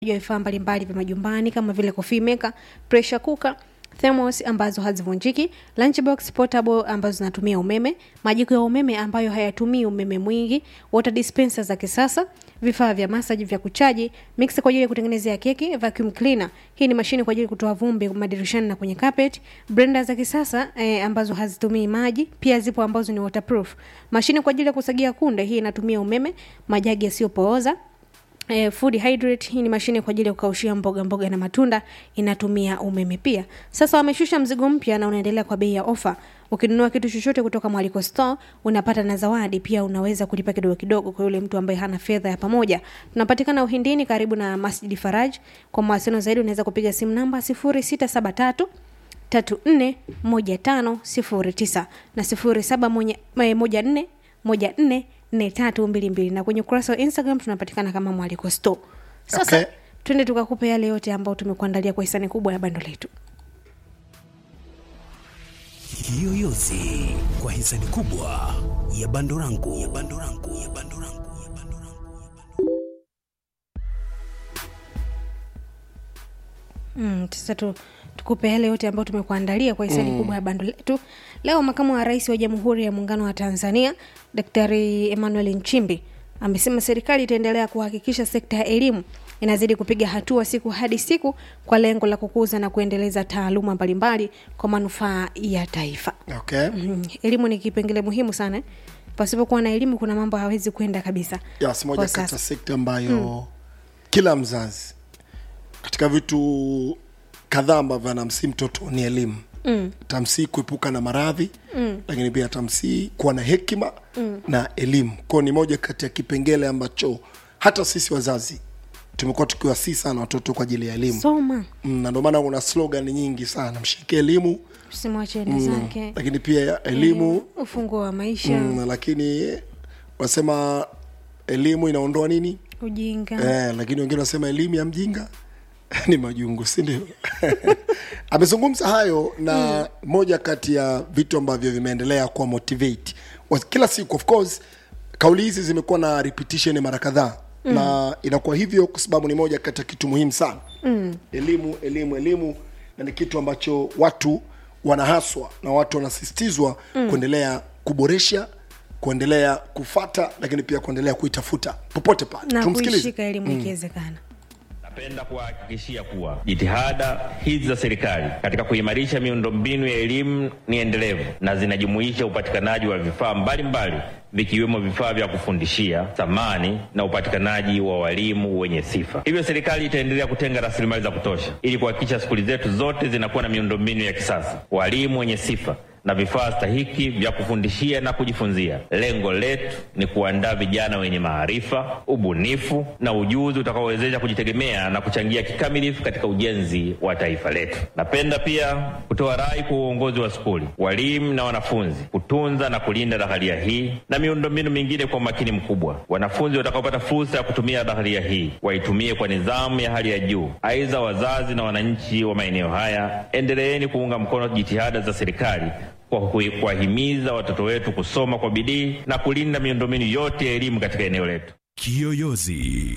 ya vifaa mbalimbali vya majumbani kama vile coffee maker, pressure cooker, thermos ambazo hazivunjiki, lunchbox portable ambazo zinatumia umeme, majiko ya umeme ambayo hayatumii umeme mwingi, water dispenser za kisasa, vifaa vya massage vya kuchaji, mixer kwa ajili ya kutengenezea keki, vacuum cleaner. Hii ni mashine kwa ajili ya kutoa vumbi madirishani na kwenye carpet, blender za kisasa eh, ambazo hazitumii maji, pia zipo ambazo ni waterproof. Mashine kwa ajili ya kusagia kunde, hii inatumia umeme, majagi yasiyopooza Eh, food hydrate hii ni mashine kwa ajili ya kukaushia mboga mboga na matunda inatumia umeme pia. Sasa wameshusha mzigo mpya na unaendelea kwa bei ya ofa. Ukinunua kitu chochote kutoka Mwaliko Store unapata na zawadi pia, unaweza kulipa kidogo kidogo kwa yule mtu ambaye hana fedha ya pamoja. Tunapatikana Uhindini karibu na Masjid Faraj. Kwa mawasiliano zaidi unaweza kupiga simu namba 0673 341509 na 0714 14 nne tatu mbili mbili na kwenye ukurasa wa instagram tunapatikana kama mwaliko store sasa Okay. twende tukakupe yale yote ambayo tumekuandalia kwa hisani kubwa ya bando letu Kiyoyozi kwa hisani kubwa ya bando langu ya bando langu ya bando langu ya bando langu. Mm, sasa tu, tukupe yale yote ambayo tumekuandalia kwa hisani mm. kubwa ya bando letu leo makamu wa rais wa jamhuri ya muungano wa tanzania daktari emmanuel nchimbi amesema serikali itaendelea kuhakikisha sekta ya elimu inazidi kupiga hatua siku hadi siku kwa lengo la kukuza na kuendeleza taaluma mbalimbali kwa manufaa ya taifa okay. mm, elimu ni kipengele muhimu sana eh. pasipokuwa na elimu kuna mambo hawezi kwenda kabisa yes, moja Kwa kati ya sasa. sekta ambayo kila mzazi katika vitu kadhaa ambavyo anamsii mtoto ni elimu mm. tamsii kuepuka na maradhi mm. lakini pia tamsii kuwa na hekima mm. na elimu kwao ni moja kati ya kipengele ambacho hata sisi wazazi tumekuwa tukiwasii sana watoto kwa ajili ya elimu soma mm, na ndio maana kuna slogan nyingi sana mshike elimu usimwacheni zake lakini pia elimu ufunguo wa maisha mm, lakini wanasema elimu inaondoa nini ujinga eh, lakini wengine wanasema elimu ya mjinga ni majungu si ndio amezungumza hayo na mm. moja kati ya vitu ambavyo vimeendelea kuwa motivate wa- kila siku of course kauli hizi zimekuwa na repetition mara kadhaa mm. na inakuwa hivyo kwa sababu ni moja kati ya kitu muhimu sana mm. elimu elimu elimu na ni kitu ambacho watu wanahaswa na watu wanasisitizwa mm. kuendelea kuboresha kuendelea kufata lakini pia kuendelea kuitafuta popote pale na tumsikilize kuishika elimu ikiwezekana Napenda kuwahakikishia kuwa jitihada hizi za serikali katika kuimarisha miundombinu ya elimu ni endelevu na zinajumuisha upatikanaji wa vifaa mbalimbali vikiwemo vifaa vya kufundishia, samani na upatikanaji wa walimu wenye sifa. Hivyo serikali itaendelea kutenga rasilimali za kutosha ili kuhakikisha skuli zetu zote zinakuwa na miundombinu ya kisasa, walimu wenye sifa na vifaa stahiki vya kufundishia na kujifunzia. Lengo letu ni kuandaa vijana wenye maarifa, ubunifu na ujuzi utakaowezesha kujitegemea na kuchangia kikamilifu katika ujenzi wa taifa letu. Napenda pia kutoa rai kwa uongozi wa skuli, walimu na wanafunzi kutunza na kulinda dhaharia hii na miundombinu mingine kwa umakini mkubwa. Wanafunzi watakaopata fursa ya kutumia dhaharia hii waitumie kwa nidhamu ya hali ya juu. Aidha, wazazi na wananchi wa maeneo haya, endeleeni kuunga mkono jitihada za serikali kwa kui- kuwahimiza watoto wetu kusoma kwa bidii na kulinda miundombinu yote ya elimu katika eneo letu. Kiyoyozi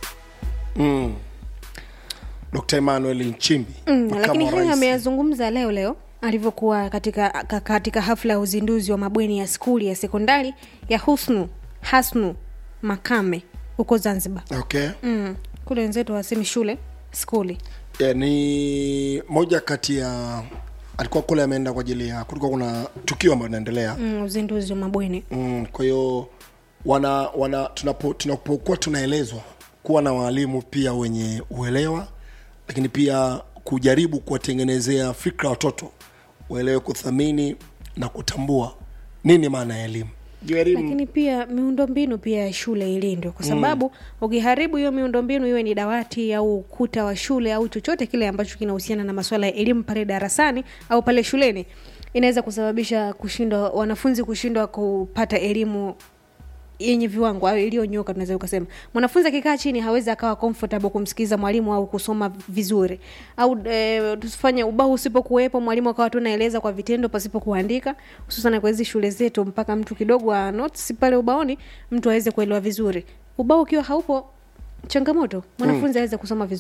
dr emmanuel nchimbi mm, makamu lakini wa hayo rais. ameyazungumza leo leo alivyokuwa katika, ka- katika hafla ya uzinduzi wa mabweni ya skuli ya sekondari ya husnu hasnu makame huko zanzibar okay mm. kule wenzetu wasemi shule skuli yeah, ni moja kati ya alikuwa kule ameenda kwa ajili ya kulikuwa kuna tukio ambayo inaendelea mm, uzinduzi wa mabweni mm, kwa hiyo wana wana tunapo tunapokuwa tunaelezwa kuwa na waalimu pia wenye uelewa lakini pia kujaribu kuwatengenezea fikra watoto waelewe kuthamini na kutambua nini maana ya elimu Juu elimu lakini pia miundombinu pia ya shule ilindwe kwa sababu mm. ukiharibu hiyo miundombinu iwe ni dawati au ukuta wa shule au chochote kile ambacho kinahusiana na masuala ya elimu pale darasani au pale shuleni inaweza kusababisha kushindwa wanafunzi kushindwa kupata elimu yenye viwango au iliyonyoka tunaweza ukasema mwanafunzi akikaa chini hawezi akawa comfortable kumsikiliza mwalimu au kusoma vizuri au e, tusifanye ubao usipokuwepo mwalimu akawa tu naeleza kwa vitendo pasipo kuandika hususan kwa hizi shule zetu mpaka mtu kidogo wa notes pale ubaoni mtu aweze kuelewa vizuri ubao ukiwa haupo changamoto mwanafunzi aweze kusoma vizuri